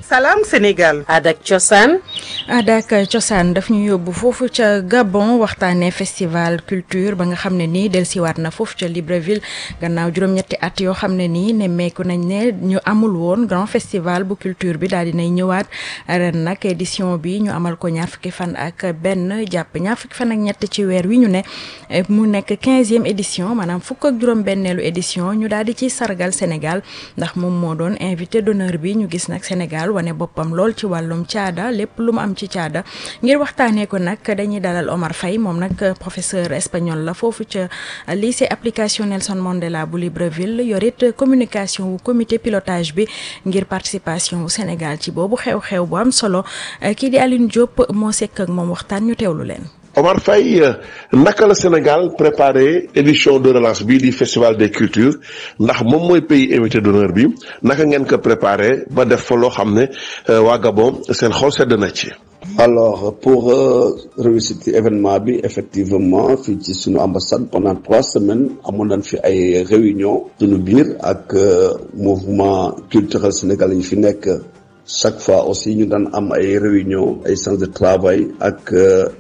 Salam Sénégal. aada ak cosaan. aada ak cosaan daf ñu yóbbu foofu ca Gabon waxtaanee festival culture ba nga xam ne nii dellusiwaat na foofu ca Libreville gannaaw juróom-ñetti at yoo xam ne nii nemmeeku nañ ne ñu amul woon grand festival bu culture bi daal dinay ñëwaat ren nag édition bi ñu amal ko ñaar fukki fan ak benn jàpp ñaar fukki fan ak ñett ci weer wi ñu ne mu nekk quinzième édition maanaam fukk ak juróom-benneelu édition ñu daal di ci sargal Sénégal ndax moom moo doon invité d'honneur bi ñu gis nag Sénégal wane boppam lool ci wàllum caada lépp lu mu am ci caada ngir waxtaanee ko nag dañuy dalal Omar Faye moom nag professeur espagnol la foofu ca lycée application Nelson Mandela bu Libreville yorit communication wu comité pilotage bi ngir participation wu Sénégal ci boobu xew-xew bu am solo kii di Aline Diop moo sekk ak moom waxtaan ñu teewlu leen. Omar Faye naka la Sénégal préparé édition de relance bii di festival des cultures ndax moom mooy pays invité d'honneur bi naka ngeen ko préparé ba def fa loo xam ne waa Gabon seen xol sedd na ci. alors pour euh, réussir événement bi effectivement fii ci sunu ambassade pendant trois semaines amoon nañ fi ay réunion sunu biir ak mouvement culturel sénégalais yi fi nekk chaque fois aussi ñu daan am ay réunion ay séances de travail ak.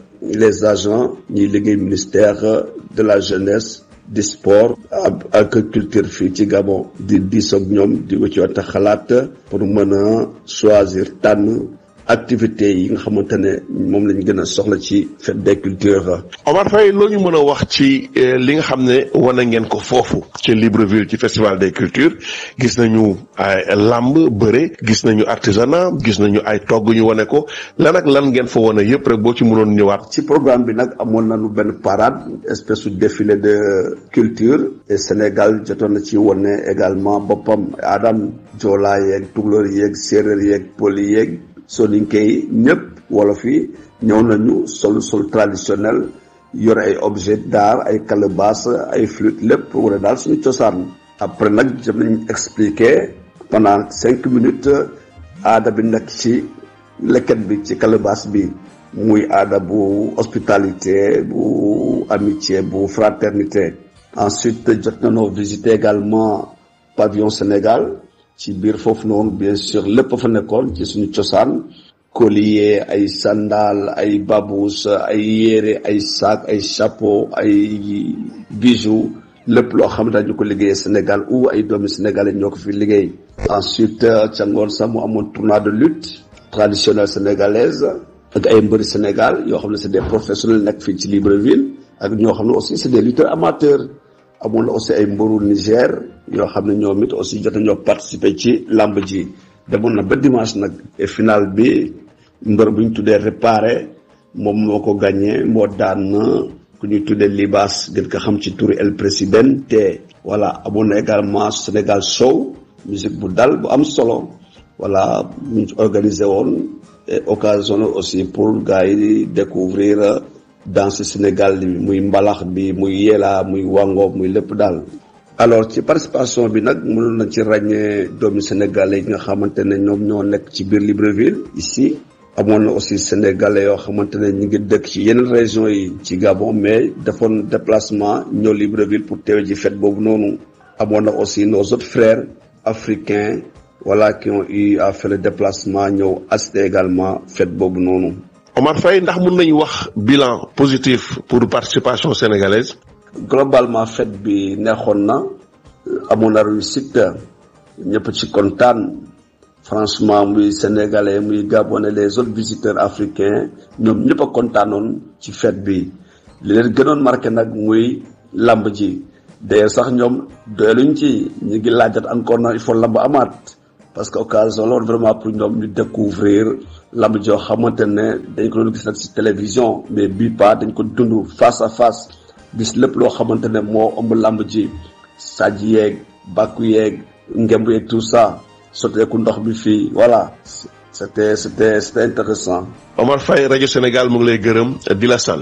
les agents ñuy liggéey ministère de la jeunesse du sport ak culture fii ci Gabon di diisoog ñoom di ci wante xalaat pour mën a choisir tànn activités yi nga xamante ne moom lañ gën a soxla ci fête des cultures. Omar Faye loo ñu mën a wax ci li nga xam ne wane ngeen ko foofu ci Libreville ci festival des cultures gis nañu ay làmb bëre gis nañu artisanat gis nañu ay togg ñu wane ko lan ak lan ngeen fa wane yëpp rek boo ci mënoon ñëwaat. ci programme bi nag amoon nañu benn parade espèce de défilé de culture et Sénégal jotoon na ci wane également boppam Adam Joola yeeg tukulóor yeeg séeréer yeeg pël yeeg. soninke yi ñëpp wolof yi ñëw nañu sol sol traditionnel yore ay objet d'art ay calebasse ay flûte lépp wala daal suñu cosaan après nag jëm nañ expliquer pendant cinq minutes aada bi nekk ci leket bi ci calebasse bi muy aada bu hospitalité bu amitié bu fraternité ensuite jot nañoo visiter également pavillon Sénégal ci biir foofu noonu bien sûr lépp fa nekkoon ci suñu cosaan collier ay sandal ay babous ay yére ay sac ay chapeau ay bijoux lépp loo xam ne dañu ko liggéeyee Sénégal ou ay doomi sénégalais ñoo ko fi liggéey. ensuite ca ngoon sax mu amoon tournoi de lutte traditionnelle sénégalaise ak ay mbëri Sénégal yoo xam ne c'est des professionnels nekk fii ci Libreville ak ñoo xam ne aussi c'est des lutteurs amateurs. amoon na aussi ay mbëru Niger yoo xam ne ñoom it aussi jot nañoo participer ci làmb ji demoon na ba dimanche nag et final bi mbër bu ñu tuddee réparé moom moo ko gagné moo daan ku ñuy tuddee Libas gën ko xam ci turu El Presidente voilà amoon na également Sénégal show musique bu dal bu am solo voilà ñu organisé woon et occasion aussi pour gars yi découvrir danse Sénégal bi muy mbalax bi muy yela muy wango muy lépp daal alors ci participation bi nag mënoon na ci ràññee doomi sénégalais yi nga xamante ne ñoom ñoo nekk ci biir Libreville ici amoon na aussi sénégalais yoo xamante ne ñu ngi dëkk ci yeneen régions yi ci Gabon mais defoon déplacement ñëw Libreville pour teewe ji fête boobu noonu amoon na aussi nos autres frères africains voilà qui ont eu à faire le déplacement ñëw assister également fête boobu noonu Omar Faye ndax mën nañu wax bilan positif pour participation sénégalaise. globalement fête bi neexoon na amoon na réussite ñëpp ci kontaan franchement muy sénégalais muy gabonais les autres visiteurs africains ñoom ñëpp a kontaanoon ci fête bi li leen gënoon marqué nag muy lamb ji d'ailleurs sax ñoom doyaluñ ci ñu ngi laajat encore na il faut lamb amaat parce que occasion loolu vraiment pour ñoom ñu découvrir lamb joo xamante ne dañ ko doon gis nag ci télévision mais bii pas dañ ko dund face à face gis lépp loo xamante ne moo ëmb lamb ji sàjj yeeg bàkku yeeg ngemb yeeg tout ça sotteeku ndox bi fii voilà c'était c'était c'était intéressant Omar Faye rajo Sénégal mu ngi lay gërëm di la sant.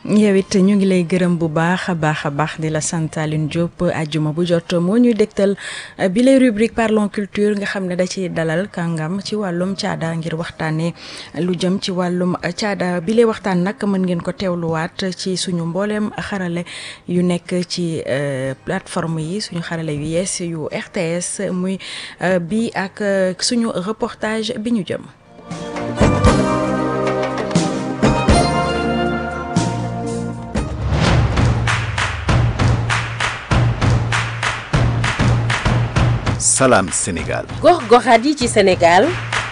yow it ñu ngi lay gërëm bu baax a baax a baax di la sant Aline Diop ajjuma bu jot moo ñuy dégtal bi lay rubrique parlons culture nga xam ne da ci dalal kàngam ci wàllum caada ngir waxtaanee lu jëm ci wàllum caada bi lay waxtaan nag mën ngeen ko teewluwaat ci suñu mbooleem xarale yu nekk ci plateforme yi suñu xarale yu yees yu RTS muy bi ak suñu reportage bi ñu jëm. Salam Sénégal. gox-goxaat yi ci Sénégal.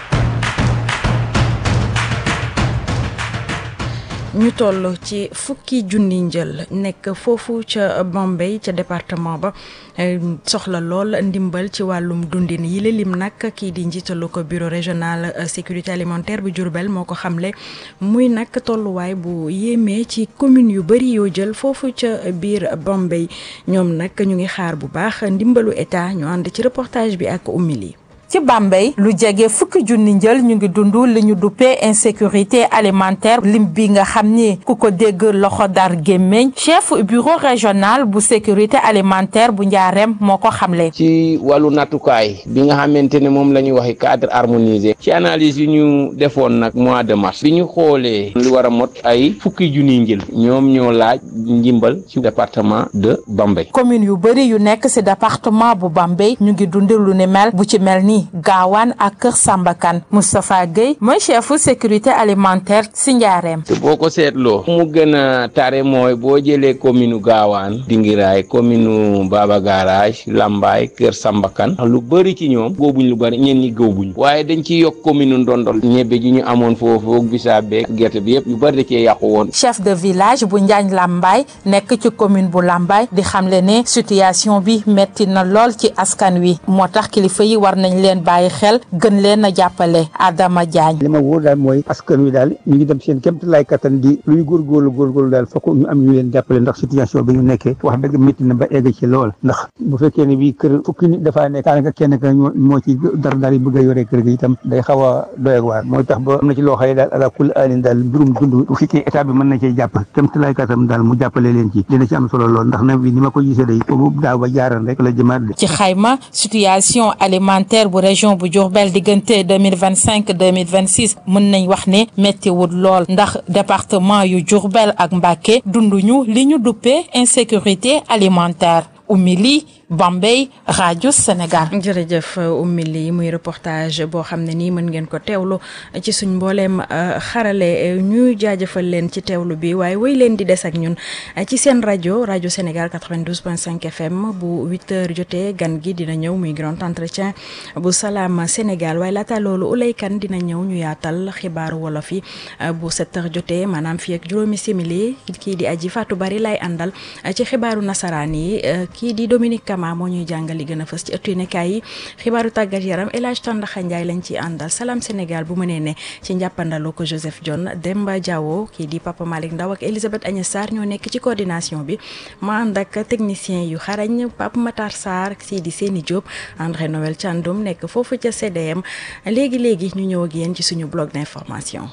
ñu toll ci fukki junni njël nekk foofu ca Bambey ca département ba soxla lool ndimbal ci wàllum dundin yi la lim nag kii di njiitalu ko bureau régional sécurité alimentaire bu Diourbel moo ko xamle muy nag tolluwaay bu yéemee ci commune yu bëri yoo jël foofu ca biir Bambey ñoom nag ñu ngi xaar bu baax ndimbalu état ñu ànd ci reportage bi ak umili ci Bambey lu jege fukki junni njël ñu ngi dund li ñu duppee insécurité alimentaire lim bi nga xam ni ku ko dégg loxo dar gémmeñ chef bureau régional bu sécurité alimentaire bu njaareem moo ko xamle. ci wàllu nattukaay bi nga xamante ne moom la ñuy waxee cadre harmonisé ci analyse yi ñu defoon nag mois de mars bi ñu xoolee li war a mot ay fukki junni njël ñoom ñoo laaj njimbal ci département de Bambey. commune yu bëri yu nekk ci département bu Bambey ñu ngi dund lu ni mel bu ci mel ni gaawaan ak kër Sambakan Moustapha Gueye mooy chefu sécurité alimentaire ci njaareem te boo ko seetloo mu gën a tare mooy boo jëlee commune gaawaan Dingiraay commune Baba Garage Lambaay kër Sambakan lu bëri ci ñoom góobuñ lu bëri ñeen ñi góobuñ waaye dañ ci yokk commune Ndondol ñebe ji ñu amoon foofu bisaab beeg gerte bi yëpp yu bëri da cee yàqu woon chef de village bu Njaañ Lambaay nekk ci commune bu Lambaay di xamle ne situation bi metti na lool ci askan wi moo tax kilifa yi war nañ leen bàyyi xel gën leen a jàppale Adama Diagne li ma wóor daal mooy askan wi daal ñu ngi dem seen kémt lay kattan di lu ñu góorgóorlu góorgóorlu daal fokk ñu am ñu leen jàppale ndax situation bi ñu nekkee wax dëgg métti na ba egg ci lool ndax bu fekkee ne bii kër fukki nit dafaa nekk daanaka kenn ka moo ci dara daal yi bëgg a yore kër gi itam day xaw a doy ak waar mooy tax ba am na ci loo xëy daal ala kulli alin daal mbirum dund bu fekkee état bi mën na cee jàpp kémt lay kattan daal mu jàppale leen ci dina ci am solo lool ndax na bi ni ma ko gisee day boobu daaw ba jaaran rek la jëmaat ci xayma situation alimentaire bu région bu Diourbel diggante 2025 2026 mën nañ wax ne méttiwul lool ndax département yu Diourbel ak Mbacké dunduñu li ñu duppee insécurité alimentaire Oumy Bambey rajo Sénégal. jërëjëf Oumy Ly muy reportage boo xam ne nii mën ngeen ko teewlu ci suñ mbooleem xarale ñu jaajëfal leen ci teewlu bi waaye woy leen di des ak ñun ci seen rajo rajo Sénégal 92.5 FM bu 8h jotee gan gi dina ñëw muy grand entretien bu salaam Sénégal waaye laata loolu Ulay Kan dina ñëw ñu yaatal xibaaru wolof yi bu 7h jotee maanaam fii ak juróomi simili kii di aji Fatou Bari lay àndal ci xibaaru nasaraan yi kii di Dominique Kama moo ñuy jàngal li gën a fës ci ëttu yéenekaay yi xibaaru tàggat yaram El Hadj Tandaxa Ndiaye lañ ci àndal salaam Sénégal bu mënee ne ci njàppandalu ko Joseph John Demba Diawo kii di Papa Malick Ndaw ak Elisabeth Agnès Sarr ñoo nekk ci coordination bi ma ànd ak technicien yu xarañ Pape Matar Sarr sii di Séni Diop André Noël Thiandoum nekk foofu ca CDM léegi léegi ñu ñëw ak yéen ci suñu blog d'information.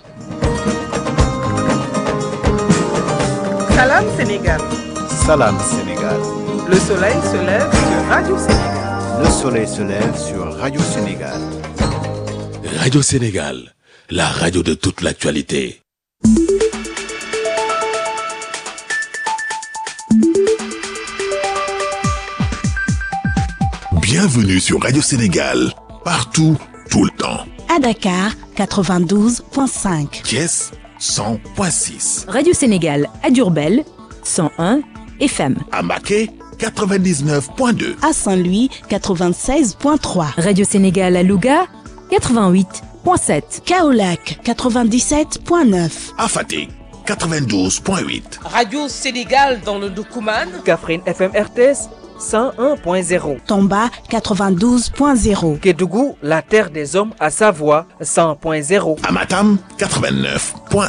Salam Sénégal. Salam Sénégal. Le soleil se lève sur Radio Sénégal. Le soleil se lève sur Radio Sénégal. Radio Sénégal, la radio de toute l'actualité. Bienvenue sur Radio Sénégal, partout, tout le temps. À Dakar, 92.5. Thiès, 100.6. Radio Sénégal à Durbel, 101 FM. À Maquet, 99.2. À Saint-Louis, 96.3. Radio Sénégal à Louga, 88.7. Kaolac, 97.9. À Fatick, 92.8. Radio Sénégal dans le Doukouman. Kaffrine FM RTS 101.0. Tomba, 92.0. Kédougou, la terre des hommes à Savoie 100.0. À Matam, 89.1.